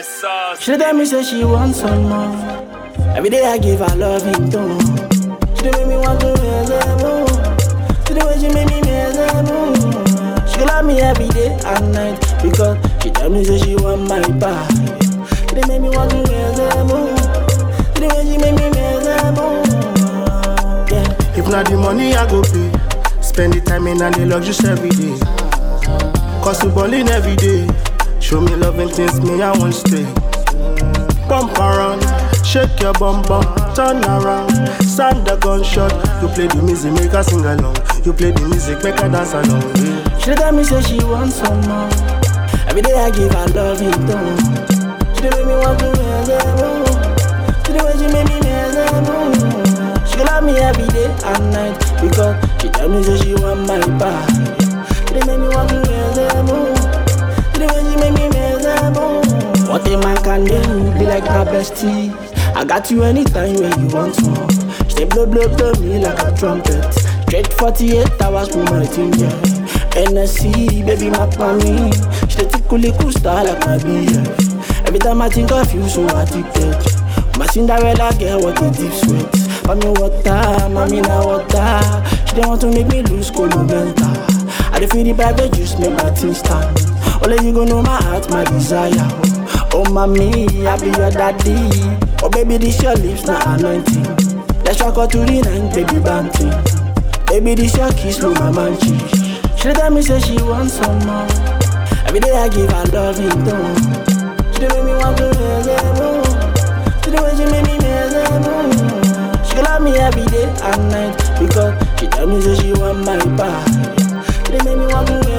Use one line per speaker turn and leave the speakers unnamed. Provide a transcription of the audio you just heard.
Yes, sauce.
She tell me say she wants some more. Every day I give her loving tone. She dey make me want to raise her mood. See the way she make me raise her mood. She love me every day and night because she tell me say she want my body. She dey make me want to raise her mood. See the way she make me raise her mood. Yeah.
If not the money I go pay, spend the time in and the luxuries every day. Cause we ballin' every day. Show me love and things me I won't stay. Bump around, shake your bum bum, turn around. Sound the gunshot. You play the music, make her sing along. You play the music, make her dance along. Yeah.
She dey tell me say she wants some more. Every day I give her loving tone. She dey make me want to raise her mood. See the way she make me raise her mood. She love me every day and night because she tell me say she want my body. She dey make me want to raise her mood. See the way she make me raise her mood. What a man can do, be like my bestie. I got you anytime when you want more. She dey blow blow blow me like a trumpet. Straight 48 hours for my team, yeah. NSC, baby, my me. She dey tickle cool style like my BF. Every time I think of you, so addicted. My Cinderella girl, what a deep sweat. For me water, mommy na water. She dey want to make me lose colobenta. I dey feel the vibe, juice make my thing stand. Only you go know my heart, my desire. Oh, mommy, I be your daddy. Oh, baby, this your lips, not anointing. Let's rock out to the night, baby, banting. Baby, this your kiss, no my man cheek. She dey tell me say she wants some more. Every day I give her loving tone. She dey make me want to raise her mood. See the way she make me raise her mood. She love me every day and night because she tell me say she want my body. She dey make me want to